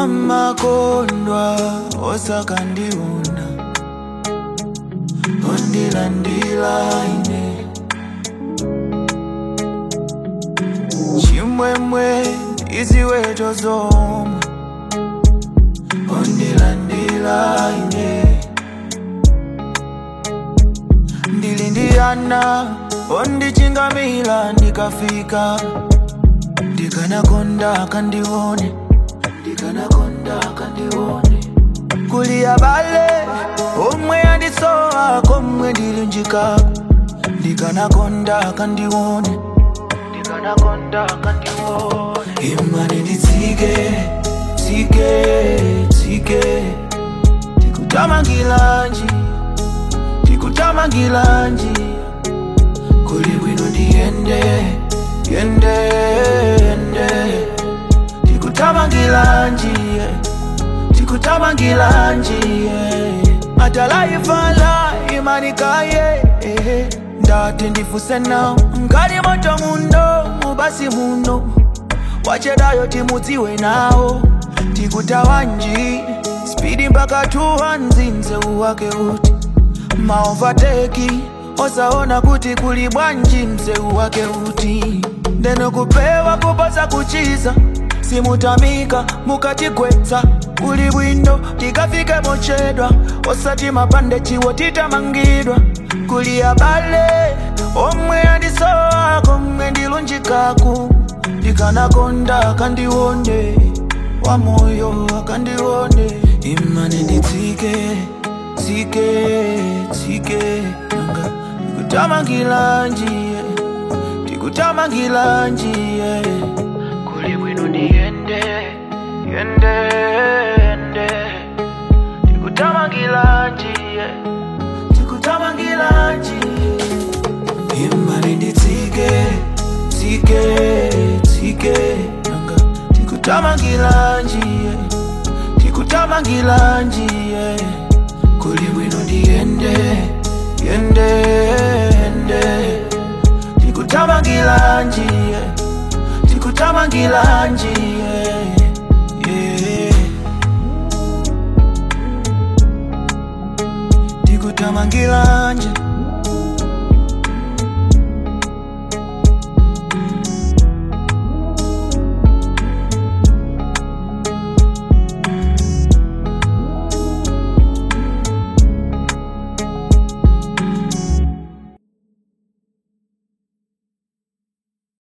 amakondwa osakandiona ondilandila ine chimwemwe iziweto zomwe ondilandila ine ndili ndi ana ondichingamila ndikafika ndikanakonda akandione ndikanakonda akandione kuli abale omwe andisowa komwe ndili njikako ndikanakonda akandione ndikanakonda akandione imani nditsike tsike tsike tikutamangilanji tikutamangilanji kuli bwino ndiyende yende yende tikutamangilanji tikutamangilanji atalaivala imanikaye eh, ndati ndifuse nawo ngati moto muno mubasi muno wachedayo timudziwe nawo tikutawanji spidi mpaka tuwa nzinze uwake uti maovateki osaona kuti kuli bwanji mzeu wake uti ndeno kupewa kuposa kuchiza simutamika mukatigwetsa kuli bwino tikafike mochedwa osati mapande chiwo titamangidwa kuli abale omwe andisowa komwe ndilunjikaku ndikanakonda akandione wamoyo akandione imane nditsike tsike tsike nanga tikutamangilanjiye tikutamangilanjiye kuli bwino ndiyende yende yende tikutamangilanjiye tikutamangilanjiye imani nditsike tsike tsike nanga tikutamangilanjiye tikutamangilanjiye kuli bwino ndiyende yende yende tikutamangilanjiye tikutamangilanjiye yeah. tikutamangilanje